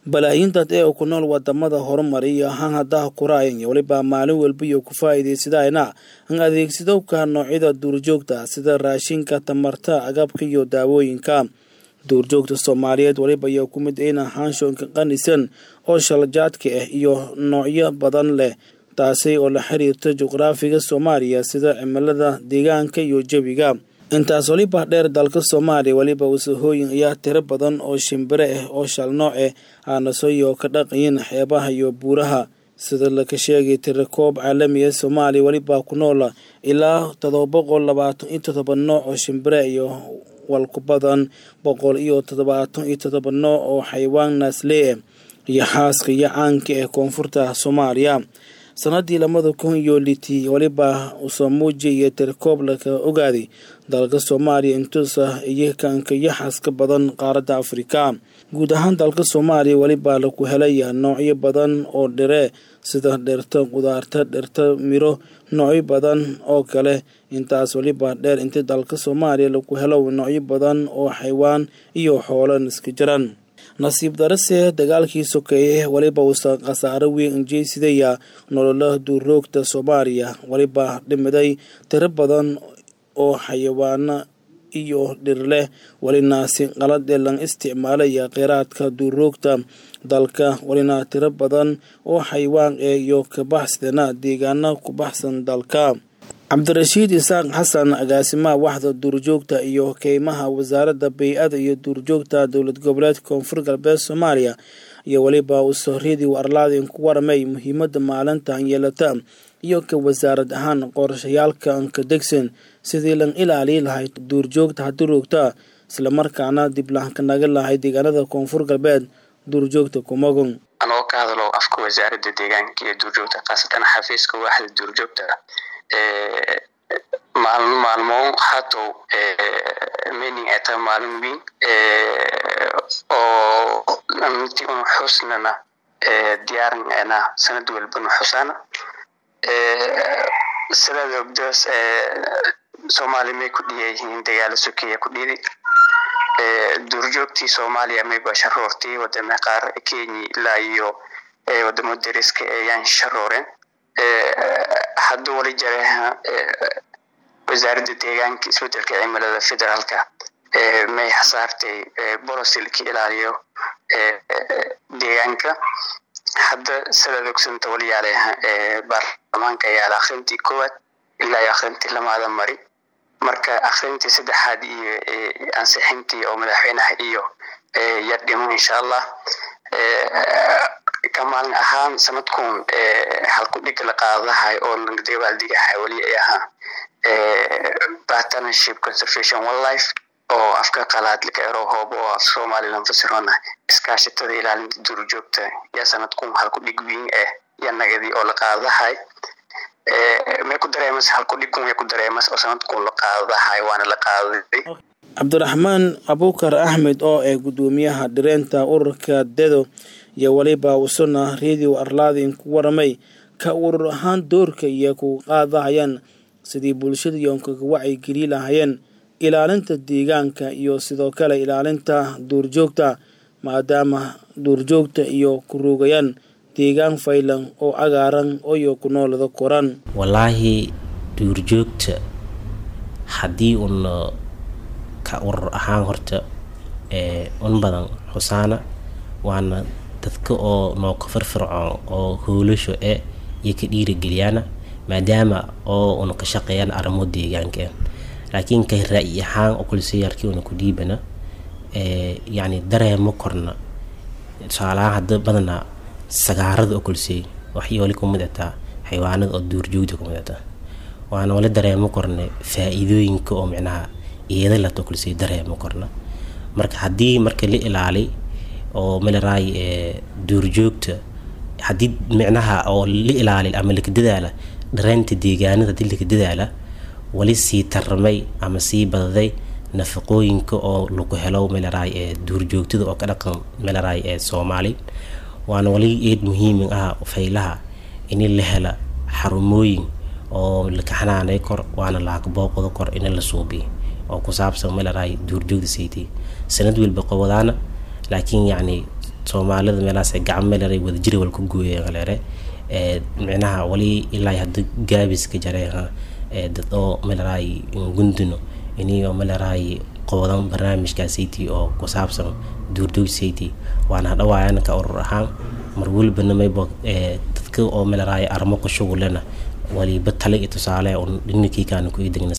balaayiin dad ee ku nool wadamada horumariya ahaan haddaha kuraayan iyo weliba maalin walba iyo ku faa'iidaysadayna an adeegsadowka noocyada duurjoogta sida raashinka tamarta agabka iyo daawooyinka duurjoogta soomaaliyeed weliba ayaa ku mid in haanshoonka qanisan oo shaljaadka ah iyo noocyo badan leh taasi oo la xiriirta juqraafiga soomaaliya sida cimilada deegaanka iyo jawiga intaas weliba dheer dalka soomaaliya weliba wasahooyin ayaa tiro badan oo shimbire ah oo shalnooc ah aanasoyo ka dhaqayin xeebaha iyo buuraha sida laka sheegay tirakoob caalamiya soomaaliya weliba ku nool ilaa todoba boqol labaatan iyo todoba nooc oo shimbire iyo walku badan boqol iyo toddobaatan iyo todoba nooc oo xayawaan naaslee ah iyo xaaska iyo caanka ah koonfurta soomaaliya sanadii lamada kun iyo litii weliba usoo muujiyaya tirkoob laka ogaaday dalka soomaaliya intuusa iyo kanka yaxaska badan qaaradda afrika guud ahaan dalka soomaaliya weliba laku helaya noocyo badan oo dhire sida dhirta qudaarta dhirta miro noocyo badan oo kale intaas weliba dheer intii dalka soomaaliya laku helo noocyo badan oo xaywaan iyo xoolo iska jiran nasiib darase dagaalkii sokeeye weliba uusa khasaaro weyn injeysidaya nolola duuroogta soomaaliya weliba dhimiday tiro badan oo xayawaano iyo dhir leh welina si qalad ee lan isticmaalaya kheyraadka duuroogta dalka welina tiro badan oo xayawaan ee iyo kabaxsadana deegaana ku baxsan dalka cabdirashiid isaaq xasan agaasimaha waxda duurjoogta iyo keymaha wasaaradda bay-ada iyo duurjoogta dowlad goboleedka koonfur galbeed soomaaliya iyo weliba usohridii arlaadin ku waramay muhiimada maalintan yeelata iyo ka wasaarad ahaan qorashayaalka anka degsan sidii lan ilaaliyi lahayd duurjoogta haduroogta islamarkaana diblahanka naga lahay deegaanada koonfur galbeed duurjoogta kumagun anoo ka hadlo afka wasaaradda deegaanka iyo duurjoogta khaasatan xafiiska waaxda duurjoogta maalmo maalmo hatow mening ay tahay maalin weyn oo intii un xusnana diyaarinana sanad walbana xusaana sidaad ogdaas soomaaliya may ku dhiyayihiin dagaalo sokeeya ku dhidi duurjoogtii soomaaliya mayba sharoortay wadama qaar kenya ilaa iyo wadamo dariska ayaan sharooreen hadda wali jareha wasaaradda deegaanka isbedelka cimilada federaalka may xasaartay bolosilka ilaaliyo deegaanka hadda sidaad ogsanta waliyaaleha baarlamaanka ayaa akrintii koowaad ilaa iyo akrintii lamaada mari marka akrintii saddexaad iyo ansixintii oo madaxweynaha iyo yar dhimo insha allah ka maalin ahaan sanadkun halku dhiga la qaadahay oo dabaaldhigahay weli ay ahaa partnership conservation wildlife oo afka qalaad laga ero hoobo oo af somaliland fasirona iskaashatada ilaalinta duurjoogta yaa sanadkun halku dhig weyn eh ya nagadii oo la qaadahay may ku dareemas halku dhigun way ku dareemas oo sanadkun la qaadahay waana la qaaday cabdiraxmaan abuukar axmed oo ah guddoomiyaha dhireenta ururka dedo iyo weliba usuna radio arlaadin ku waramay ka urur ahaan doorka iyo ku qaadahayaan sidii bulshada yoonkaga wacyigeli lahayeen ilaalinta deegaanka iyo sidoo kale ilaalinta duurjoogta maadaama duurjoogta iyo ku ruugayaan deegaan faylan oo cagaaran oyo ku noolada koran wallaahi duurjoogta haddii una ka urur ahaan horta un badan xusaana waana dadka oo nooka firfircoon oo hoolasho e iyo ka dhiirageliyaana maadaama oo una ka shaqeeyaan arrimo deegaanka laakiin ka ra-yi ahaan oo kulsiyarkii una ku dhiibana yacni dareemo korna tusaalahaan hadda badanaa sagaarada oo kulsiyey waxay wali ku midataa xayawaanada oo duurjoogta ku midataa waana wali dareemo korna faa-iidooyinka oo micnaha iyada lato kulsiyey dareemo korna marka haddii marka la ilaali oo malaraay duurjoogta haddii micnaha oo la ilaali ama laka dadaala dhareynta deegaanada haddii laka dadaala wali sii tarmay ama sii badaday nafaqooyinka oo lagu helo malaraay ee duurjoogtada oo ka dhaqan malaraay ee soomaali waana wali eed muhiimin ah faylaha in la hela xarumooyin oo laka xanaanay kor waana laaka booqdo kor in la suubiyo oo ku saabsan malaraay duurjoogda saytay sanad walba qobadaana laakiin yacni soomaalida meelahaas gacan meelere wadajira wal ku gooyeen leere micnaha wali ilaa hadda gaabiska jareeha dad oo meleraay gundino inio meleraay qoodan barnaamijkaasaytii oo ku saabsan duurjoogsayti waana hadhawaayan ka urur ahaan mar welibana maybo dadka oo meleraay armo ku shugulena waliba tale iyo tusaale un dhininkii kaana ku idegna